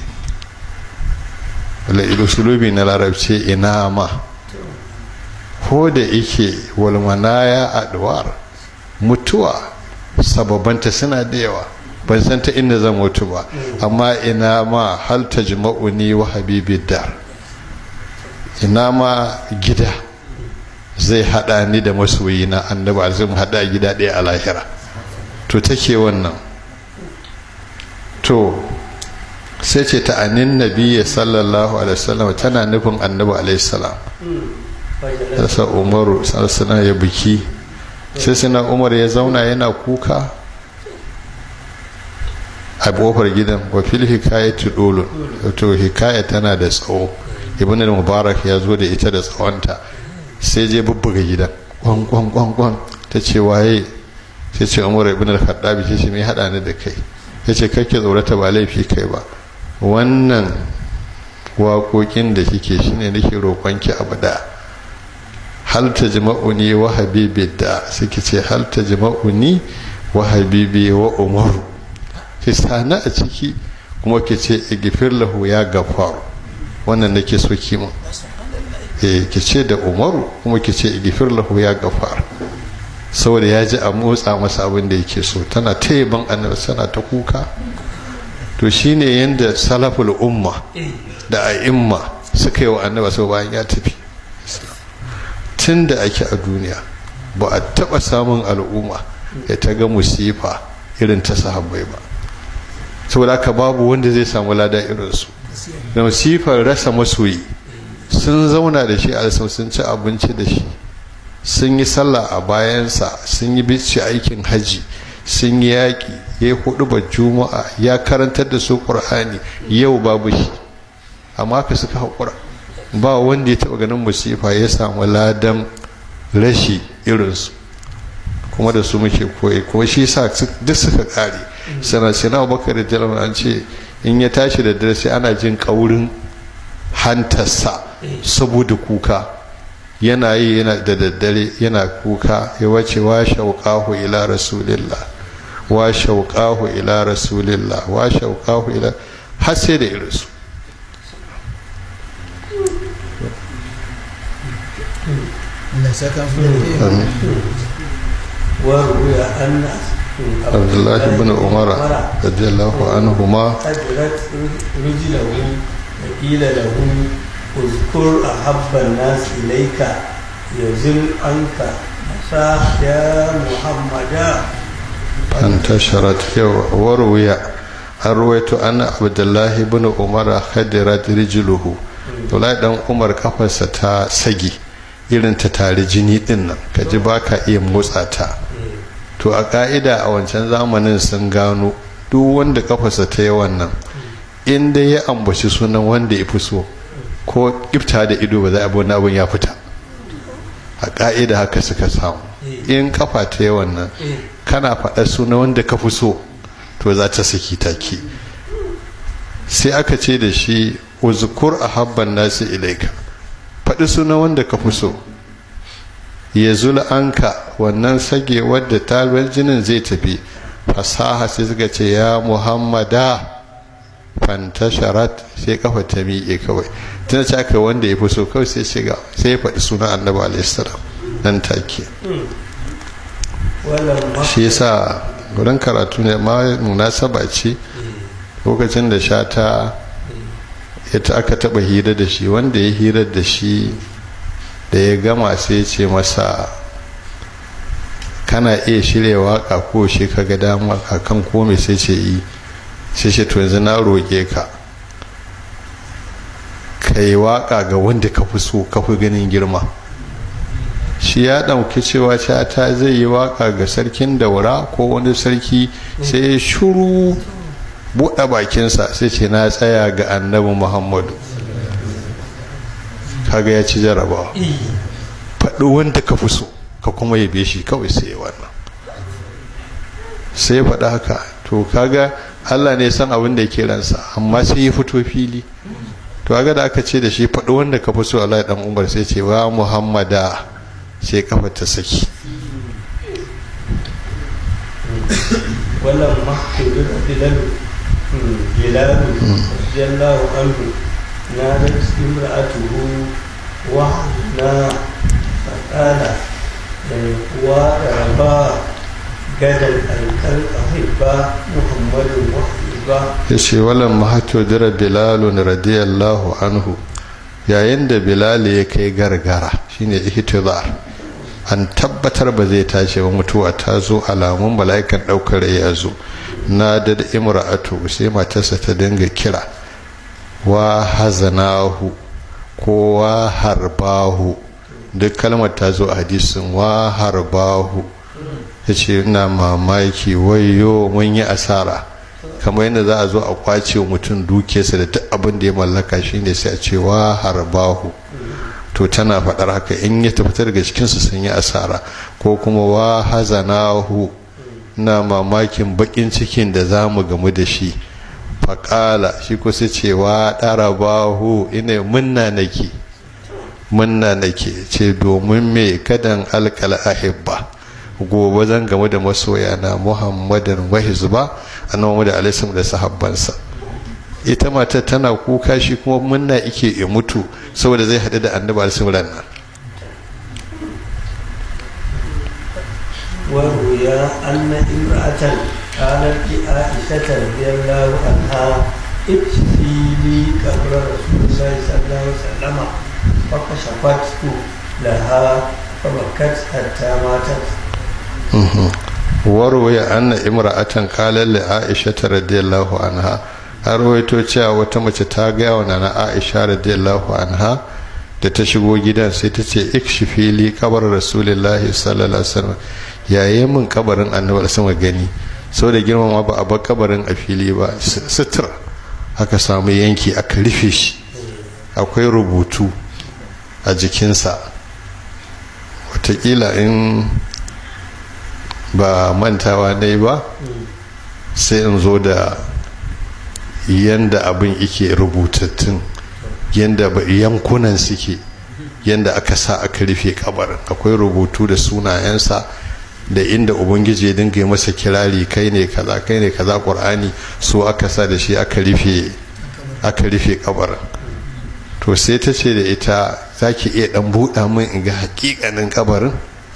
usulubi na larabce ina ma ko da yake walmanaya adwar mutuwa sababanta suna da yawa ban san ta inda zan mutu ba amma ina ma hal tajma'uni wa habibi dar ina ma gida zai hada ni da masoyi na annabi azum hada gida ɗaya a lahira to take wannan to sai ce ta anin nabiya sallallahu alaihi wasallam tana nufin annabi alaihi salam sa umaru sallallahu ya biki sai suna umar ya zauna yana kuka a kofar gidan wa fil hikayati dolun to hikaya tana da tsawo ibn al-mubarak ya zo da ita da tsawonta sai je bubbuga gidan kwan kwan kwan kwan ta ce waye sai ce umar ibn al-khattabi sai ce me hada ni da kai ya ce kake tsorata ba laifi kai ba wannan waƙoƙin da kike shine nake roƙonki abu da hal ta jima'uni wa habibi da suke ce hal ta jima'uni wa habibi wa umaru ki sana a ciki kuma ki ce igifir lahu ya gafaru wannan nake so ki mun eh ki ce da umaru kuma ki ce igifir lahu ya gafaru saboda ya ji a motsa masa abin da yake so tana ta yaban annabi tana ta kuka to shine yanda salaful umma da a'imma suka yi wa annabi sau bayan ya tafi tun da ake a duniya ba a taɓa samun al'umma ya ta ga musifa irin ta sahabbai ba saboda haka babu wanda zai samu lada irinsu da musifar rasa masoyi sun zauna da shi a sun ci abinci da shi sun yi sallah a bayansa sun yi bici aikin haji sun yi yaƙi ya yi hudu ba juma'a ya karantar da su ƙur'ani yau babu shi amma ka suka haƙura ba wanda ya taɓa ganin musifa ya samu ladan rashi irinsu kuma da su muke koyi kuma shi sa duk suka ƙare sana sina bakar da jalama an ce in ya tashi da dare sai ana jin ƙaurin hantarsa saboda kuka yana yi yana da daddare yana kuka ya wace wa shauƙahu ila rasulillah wa shauƙahu ila rasulillah wa shauƙahu ila har sai da irinsu وروي أن عبد الله بن عمر رضي الله عنهما أدرت رجله وقيل له اذكر أحب الناس إليك يزل عنك مساح يا محمد انتشرت وروي an ruwaito ana abdullahi bin umar khadirat rijluhu Abdullahi dan umar kafarsa ta sagi irin ta tare jini din nan ka ji ba ka iya motsa ta to a ka'ida a wancan zamanin sun gano duk wanda kafarsa ta yi wannan in dai ya ambaci sunan wanda ya fi so ko ifta da ido ba za a wani abin ya fita a ka'ida haka suka samu in kafa ta yi wannan kana faɗa sunan wanda ka fi so to za ta saki take sai aka ce da shi uzkur ahabban nasi ilaika faɗi suna wanda ka fi so ya zula anka wannan sage wadda talbar jinin zai tafi fasaha sai suka ce ya muhammada fantasharat sai kafa ta miƙe kawai tana ce aka wanda ya fi so kawai sai shiga sai ya faɗi suna annabi alaihissalam nan take shi yasa wurin karatu ne ma munasaba ce lokacin da shata ita aka taba hira da shi wanda ya hira da shi da ya gama sai ce masa kana iya shirya waka ko shi ka ga dama akan kome sai ce yi sai ce to yanzu na roƙe ka ka yi waƙa ga wanda ka fi so ka fi ganin girma shi ya ɗauki cewa ta zai yi waƙa ga sarkin daura ko wani sarki sai ya shuru buɗe bakinsa sai ce na tsaya ga annabi muhammadu kaga ya ci jarabawa faɗi wanda ka fi so ka kuma yabe shi kawai sai wannan sai ya faɗi haka to kaga allah ne san abin da ke ransa amma sai ya fito fili to kaga da aka ce da shi faɗi wanda ka fi so allah dan umar sai ce wa muhammada sai kafa ta saki wannan mahkudu da bilalu bilalu radiyallahu anhu na da imra'atuhu wa na faqala wa raba gadan alkal ahibba muhammadun wa ahibba yace walan mahatu dira bilalun radiyallahu anhu yayin da bilal ya kai gargara shine ihtizar an tabbatar ba zai tashi ba mutuwa ta zo alamun mala'ikan daukar ya zo na da imra'atu sai matarsa ta dinga kira wa hazanahu ko wa harbahu duk kalmar ta zo a hadisin wa harbahu ya ce ina mamaki wayo mun yi asara kamar yadda za a zo a kwace mutum dukiyarsa da duk abin da ya mallaka shine sai a ce wa harbahu to tana faɗar haka in ya tafi daga cikinsu sun yi asara ko kuma wa hazanahu na mamakin bakin cikin da za mu gamu da shi faƙala shi ko sai ce wa ɗarabahu ina munna nake munna nake ce domin me kadan alkal ahibba gobe zan game da masoya na muhammadan wahizba annabi da alaihi da sahabbansa ita matar tana kuka shi kuma munna ike ya mutu saboda zai haɗu da annabi alaihi nan وروي أن امرأة قالت لعائشة رضي الله عنها اكشفي لي قبر رسول الله صلى الله عليه وسلم فكشفته لها فبكت حتى ماتت وروي أن امرأة قالت لعائشة رضي الله عنها har rawaito cewa wata mace ta gaya wa nana aisha radiyallahu anha da ta shigo gidan sai ta ce ikshifi li kabar rasulullahi sallallahu alaihi wasallam yayi min kabarin annabi sama gani saboda girmama ba a bar kabarin a fili ba sutura aka samu yanki aka rufe shi akwai rubutu a jikinsa watakila in ba mantawa ne ba sai in zo da yanda abin ike rubutattun yanda yankunan suke yanda aka sa aka rufe kabarin akwai rubutu da sunayensa da inda ubangiji ya dinga masa kirari kai ne kaza kai ne kaza qur'ani so aka sa da shi aka rufe aka rufe kabarin to sai ta ce da ita za ki iya dan buɗa min in ga hakikanin kabarin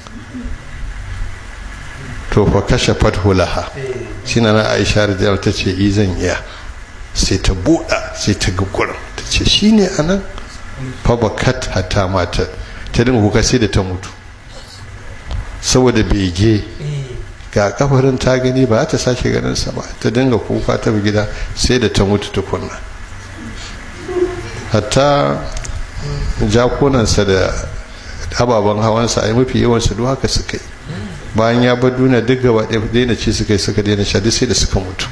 to fa kashe fathu laha shi na aisha radiyallahu ta ce i zan iya sai ta buɗa sai ta ga gurin ta ce shi ne anan fa bakat hatta mata ta dinga kuka sai da ta mutu saboda bege ga kafarin ta gani ba ta sake ganin sa ba ta dinga kuka ta gida sai da ta mutu tukunna hatta jakunansa da ababen hawansa a yi mafi yawansu duk haka suka yi bayan ya bar duniya duk gaba ɗaya daina ci suka yi suka daina sha duk sai da suka mutu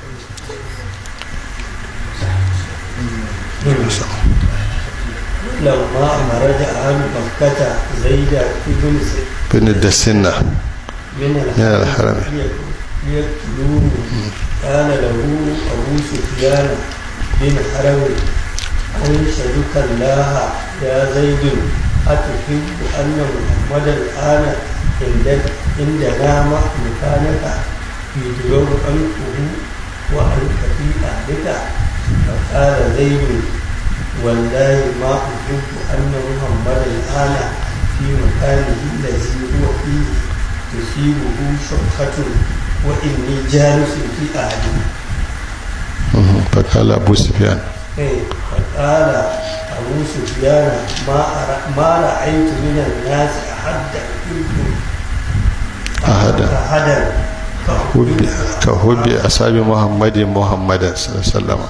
لما مرج أهل مكة زيد بن bin da sinna من الحرم. ليقتلوه قال له أبو سفيان بن حرب أنشدك الله يا زيد أتحب أن محمدا الآن عند عندنا مكانك يدور عنقه وعنك في أهلك فقال زيد والله ما أحب أن محمدا الآن في مكانه الذي هو فيه تصيبه شقة وإني جالس في أهلي fakala abu sufyan إيه، فقال أبو سفيان ما أرى ما رأيت من الناس أحد أحب أحدا. أحدا كعب hubbi ka hubbi asabi muhammadin muhammadan sallallahu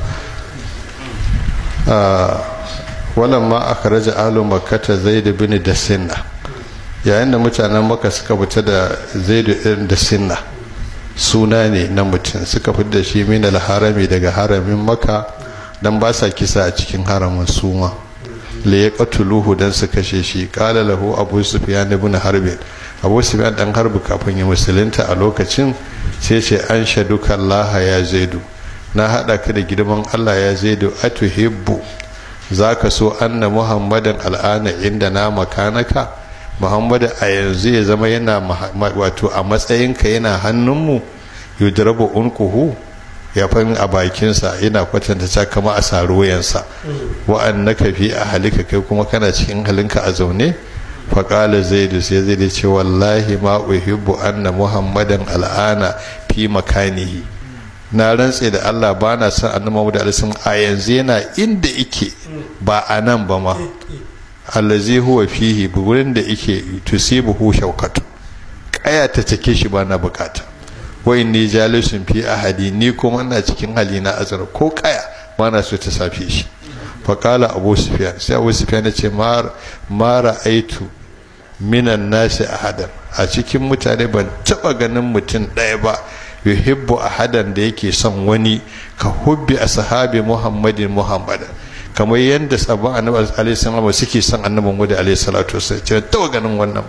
alaihi wasallam ma aka raja alu makkata zaid bin da sinna yayin da mutanen maka suka fita da zaid irin da sinna suna ne na mutum suka fita da shi min harami daga haramin maka dan ba sa kisa a cikin haramin suma le ya qatuluhu dan su kashe shi qala lahu abu sufyan ibn harbin abu sufyan dan harbi kafin ya musulunta a lokacin sai ce an shaduka allah ya zaidu na hada ka da girman allah ya zaidu atuhibbu zaka so anna muhammadan al'ana inda na makanaka muhammadu a yanzu ya zama yana wato a matsayinka yana hannunmu yudrabu unquhu ya fahimi a bakinsa yana kwatanta ta kama a saruwayansa wa'annaka fi a halika kai kuma kana cikin halinka a zaune faƙala zaidu sai zai ce wallahi ma uhibbu anna muhammadan al'ana fi makanihi na rantse da Allah ba na son annabi Muhammad alaihi a yanzu yana inda yake ba a nan ba ma allazi huwa fihi gurin da yake tusibuhu shaukatu kaya ta take shi ba na bukata wa inni jalisun fi ahadi ni kuma ina cikin hali na azar ko kaya ba na so ta safe shi fa qala abu sufyan sai abu sufyan ya ce ma ra'aitu minan nasi ahadan a cikin mutane ban taba ganin mutum ɗaya ba yuhibbu ahadan da yake son wani ka hubbi ashabi muhammadin muhammadan kamar yadda sabon annabi alaihi salatu suke son annabin gudu alaihi salatu wasallam ce taba ganin wannan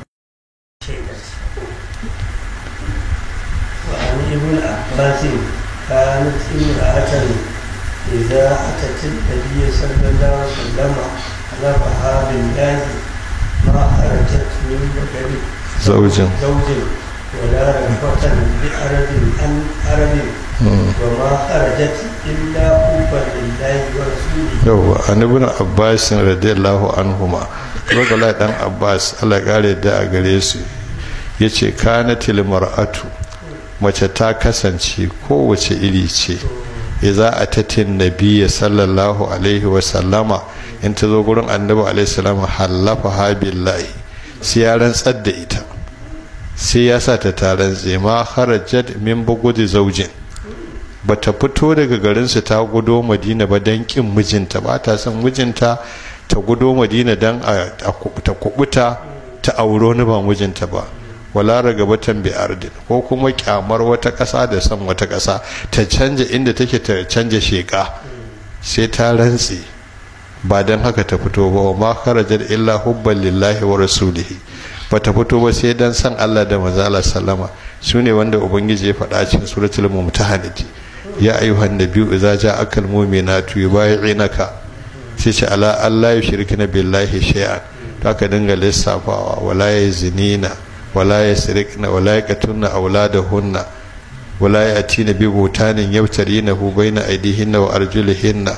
وعن ابن عباس كانت امرأة إذا أتت النبي صلى الله عليه وسلم حلفها بالله ما خرجت من بكر زوج زوج ولا رغبة بأرض عن أرض وما خرجت إلا حبا لله ورسوله yau an ibn abbas radiyallahu anhuma rogala dan abbas Allah kare da a gare su yace kanatil mar'atu mace ta kasance kowace iri ce idza atatin nabiyya sallallahu alaihi wa sallama in ta zo gurin annabi alaihi salam halafa ha billahi sai ya rantsar da ita sai ya sa ta taron ma harajat min bugudi zaujin bata fito daga garinsu ta gudo madina ba don kin mijinta ba ta son mijinta ta gudo madina don ta kubuta ta auro ni ba mijinta ba wala ragabatan bi ardin ko kuma kyamar wata ƙasa da son wata ƙasa ta canja inda take ta canja sheƙa sai ta rantse ba don haka ta fito ba wa ma kharajar illa hubban lillahi wa rasulihi ba ta fito ba sai dan san Allah da manzo Allah sallama sune wanda ubangiji ya faɗa cikin suratul mumtahanati ya ayyuhan nabiyyu idza ja'aka almu'minatu yubay'inaka sai ce ala Allah yushrikina billahi shay'an to aka dinga lissafawa wala yazinina wala yasrikna wala yaqtulna auladahunna wala yatina bi butanin yabtarinahu baina aydihinna wa arjulihinna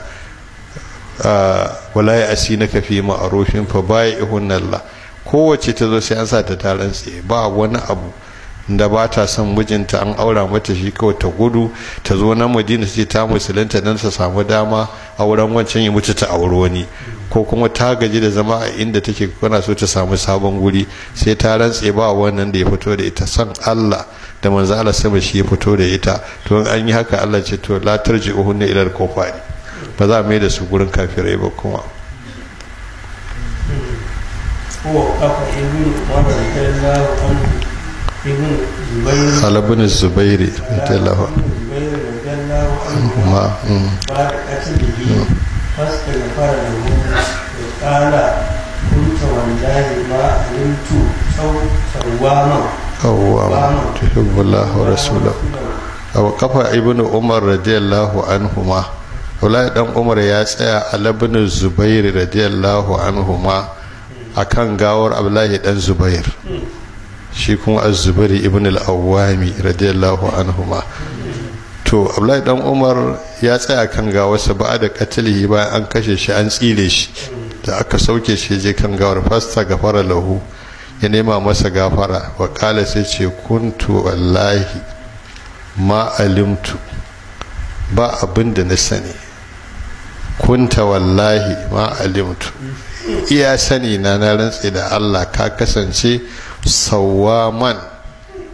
wala ya'sinaka fi ma'rufin fa bai'ihunna Allah kowace ta zo sai an sa ta taron tsaye ba wani abu da ba ta son mijinta an aura mata shi kawai ta gudu ta zo na madina ce ta musulunta don ta samu dama auren wancan ya mutu ta auri wani ko kuma ta gaji da zama a inda take kuna so ta samu sabon guri sai ta rantse ba wannan da ya fito da ita son Allah da manzo Allah sama shi ya fito da ita to an yi haka Allah ce to la tarji'uhunna ila al-kufari ba za a mai da su gurin kafirai ba kuma ووقف ابن عمر رضي الله عنه ابن زبير على ابن الزبير رضي الله عنه زبير رضي الله عنه ما مم. بعد قتله فاستغفر له وقال كنت والله ما علمت سو- سواما قواما تحب الله ورسوله أو قفا ابن عمر رضي الله عنهما Abdullahi dan Umar ya tsaya a labin Zubair radiyallahu anhuma akan gawar Abdullahi dan Zubair shi kuma Az-Zubair ibn al-Awwami radiyallahu anhuma to Abdullahi dan Umar ya tsaya kan gawarsa ba da katilihi bayan an kashe shi an tsire shi da aka sauke shi je kan gawar fasta gafara lahu ya nema masa gafara wa kala sai ce kuntu wallahi ma alimtu ba abin da na sani kunta wallahi ma alimtu iya sani na na rantse da Allah ka kasance sawaman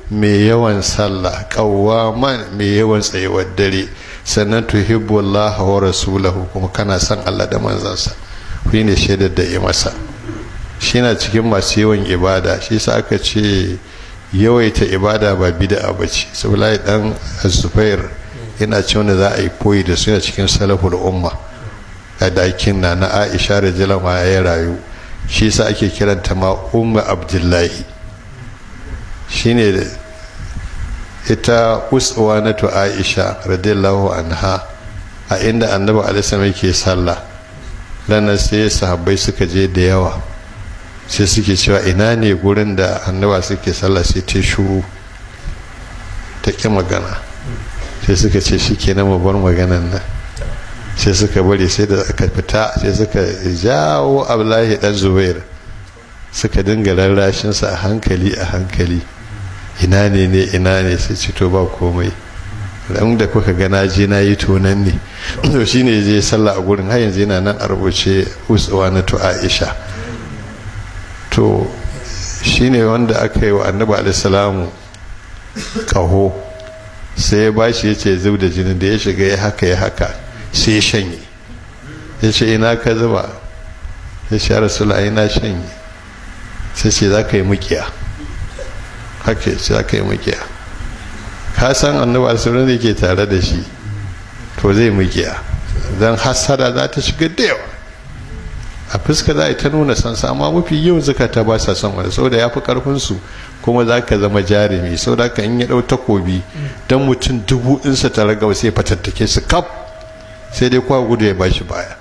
mai yawan sallah qawwaman mai yawan tsayuwar dare sannan tuhibbu Allah wa rasulahu kuma kana son Allah da manzansa shi ne shaidar da ya masa shi na cikin masu yawan ibada shi sa aka ce yawaita ibada ba bid'a ba ce saboda dan zubair yana ce wanda za a yi koyi da su yana cikin salaful umma a dakin na na aisha da jalama ya rayu shi sa ake kiranta ma umma abdullahi shine ita uswa na to aisha radiyallahu anha a inda annabi alaihi yake sallah ranar sai sahabbai suka je da yawa sai suke cewa ina ne gurin da annaba suke sallah sai ta shuru ta ƙi magana sai suka ce shi ke mu bar maganan nan sai suka bari sai da aka fita sai suka jawo abdullahi dan zubair suka dinga rarrashinsa a hankali a hankali ina ne ne ina ne sai ce to ba komai ran da kuka ga na je na yi tonan ne to shine je sallah a gurin har yanzu yana nan a rubuce uswa na to aisha to shine wanda aka yi wa annabi alaihi kaho sai ya bashi ya ce zub da jinin da ya shiga ya haka ya haka sai ya shanye ya ce ina ka zuba ya ce rasula ina shanye sai ce za ka yi mukiya haka ce za ka yi mukiya ka san annabi alaihi da ke tare da shi to zai mukiya don hasada za ta shiga da yawa a fuska za a yi ta nuna sansa amma mafi yawan zukata ba sa son wani saboda ya fi karfinsu kuma za ka zama jarumi saboda ka in ya ɗau takobi don mutum dubu ɗinsa ta raga sai fatattake su kaf sai dai kwa gudu ya bashi baya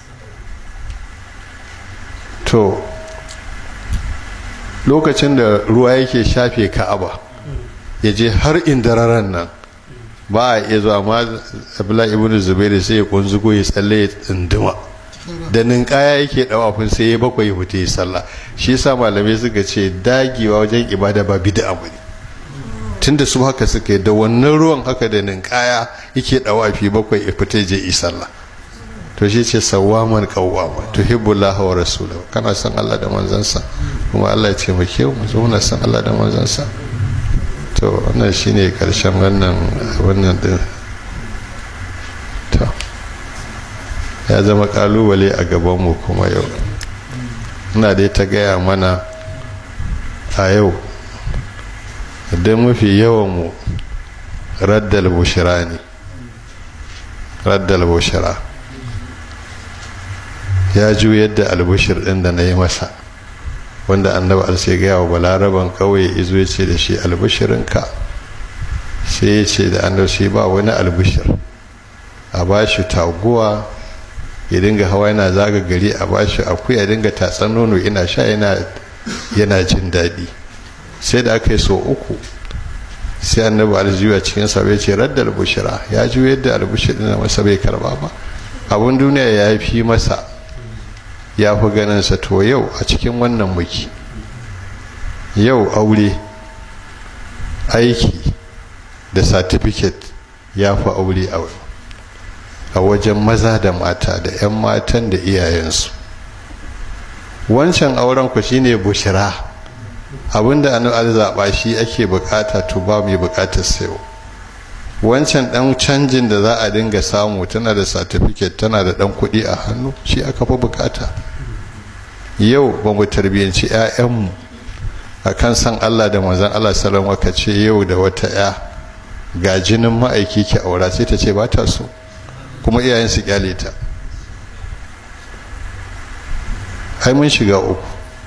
to lokacin da ruwa yake shafe ka'aba ya je har indararan nan ba a iya zuwa ma abdullahi ibn zubairu sai ya kunzugo ya tsalle ya tsinduma da ninkaya yake dawafin sai ya bakwai ya fita ya sallah shi yasa malamai suka ce dagewa wajen ibada ba bid'a bane tunda su haka suka yi da wannan ruwan haka da ninkaya yake dawafi bakwai ya fita je yi sallah to shi ce sawwaman qawwama tuhibbullah wa rasulahu kana son Allah da manzansa kuma Allah ya ce mu ke mu zo na son Allah da manzansa to wannan shine karshen wannan wannan din to ya zama kalubale a gabanmu kuma yau ina dai ta gaya mana a yau don mafi yawanmu raddal bushira ne raddal bushira ya ju yadda albushir ɗin da na yi masa wanda annaba alsai gaya wa balaraban kawai izo ya ce da shi albushirinka sai ya ce da annabi ba wani albushir a ba shi taguwa ya dinga hawa yana zaga gari a bashi akuya dinga tatsan nono ina sha yana jin daɗi sai da aka yi so uku sai annabi aljiwa cikin sa bai ce radda albushira ya ji yadda albushir na masa bai karba ba abun duniya ya fi masa ya fi ganin sa to yau a cikin wannan muki yau aure aiki da certificate ya fi aure a a wajen maza da mata da 'yan matan da iyayensu wancan auren ku shine bushira abinda an zaɓa shi ake bukata to ba mai bukatar sayo wancan dan canjin da za a dinga samu tana da certificate tana da dan kuɗi a hannu shi aka fi bukata yau ba mu tarbiyyanci 'ya'yanmu a kan san allah da manzan allah salama ka ce yau da wata 'ya ga jinin ma'aiki ki aura sai ta ce ba ta so kuma iyayen su kyale ta ai mun shiga uku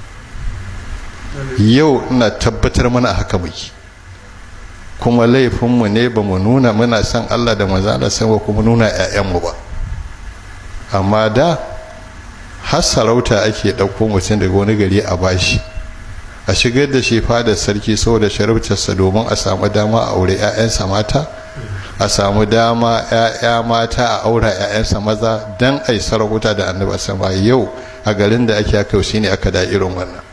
yau ina tabbatar mana haka muke kuma laifinmu ne ba mu nuna muna son allah da manzan allah sai kuma nuna 'ya'yanmu ba amma da har sarauta ake ɗauko mutum daga wani gari a bashi a shigar da shi fadar sarki saboda shariftarsa domin a samu dama a aure 'ya'yansa mata a samu dama 'ya'ya mata a aura 'ya'yansa maza don a yi sarauta da annaba sama yau a garin da ake aka shi ne aka da irin wannan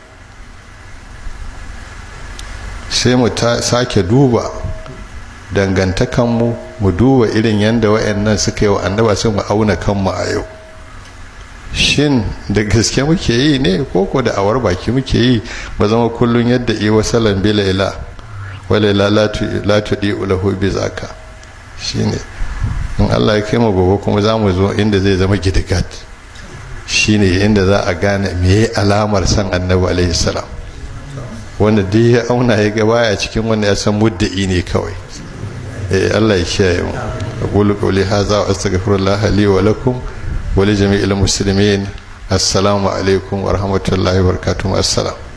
sai mu sake duba dangantakanmu mu duba irin yadda wa'annan suka yi wa annaba sai mu auna kanmu a yau shin da gaske muke yi ne koko da awar baki muke yi ba zama kullum yadda iwa salam bila ila wale la tuɗi ulahu bi zaka shine in Allah ya kai mu gobe kuma za mu zo inda zai zama gidigat shine inda za a gane me alamar san annabi alaihi salam wanda duk ya auna ya ga baya cikin wanda ya san mudda'i ne kawai eh Allah ya kiyaye mu aqulu qawli hadha wa astaghfirullah li wa lakum wa li jami'il muslimin assalamu alaikum wa rahmatullahi wa barakatuh assalam